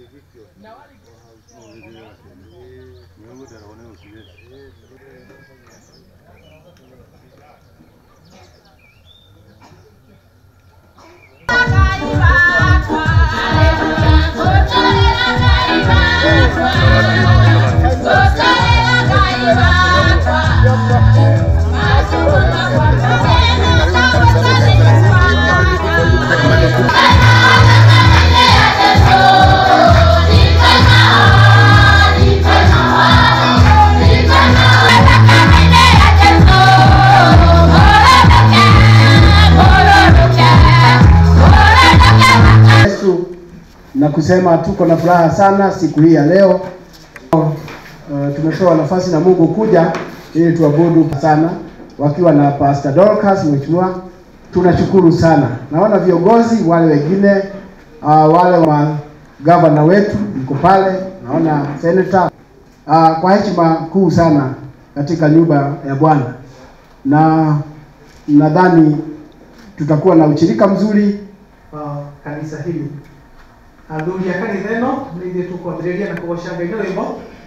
Yesu na kusema tuko na furaha sana siku hii ya leo. Uh, tumepewa nafasi na Mungu kuja ili tuabudu sana wakiwa na Pastor Dorcas mheshimiwa, tunashukuru sana. Naona viongozi wale wengine uh, wale wa gavana wetu mko pale, naona senator uh, kwa heshima kuu sana katika nyumba ya Bwana, na nadhani tutakuwa na ushirika mzuri wa kanisa hili athuri a kanitha ĩno nĩ ithuĩ tũkwambĩrĩria na kũgoca ngai na rwĩmbo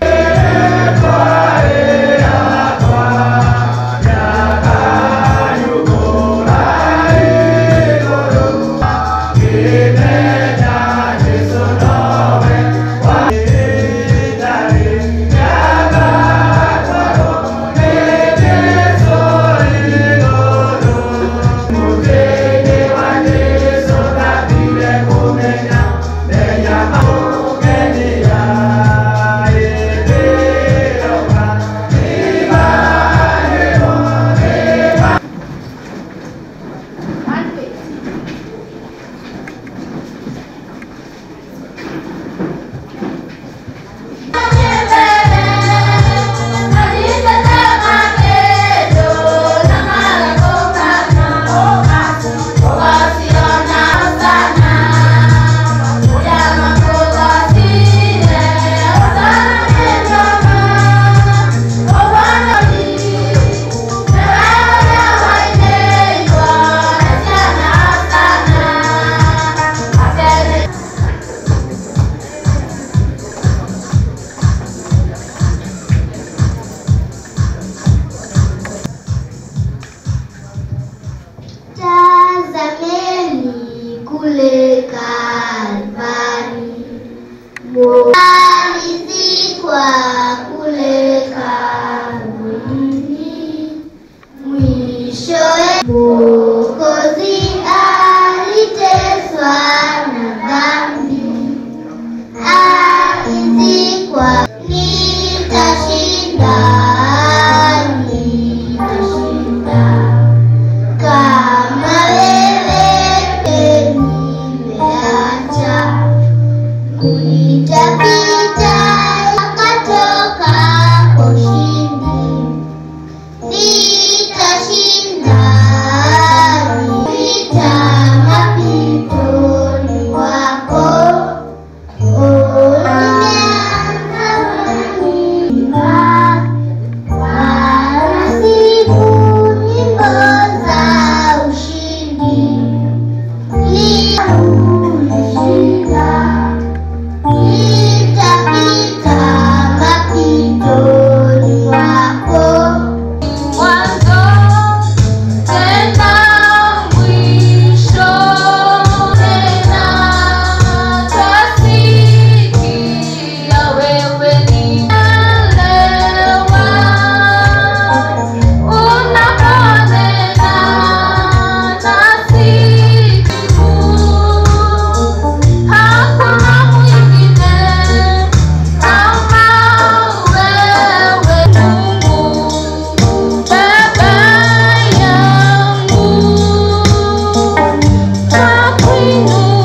Tazameni kule Kalvari, alizikwa kule kaburini, mwishowe Mwokozi aliteswa na dhambi, alizikwa. Nitashinda, nitashinda kama wewe nimeacha kunitapita akatoka ushindi, nitashinda nita mapitoni mwako ulimeanza kuimba Wanasifu nyimbo za ushindi. Ni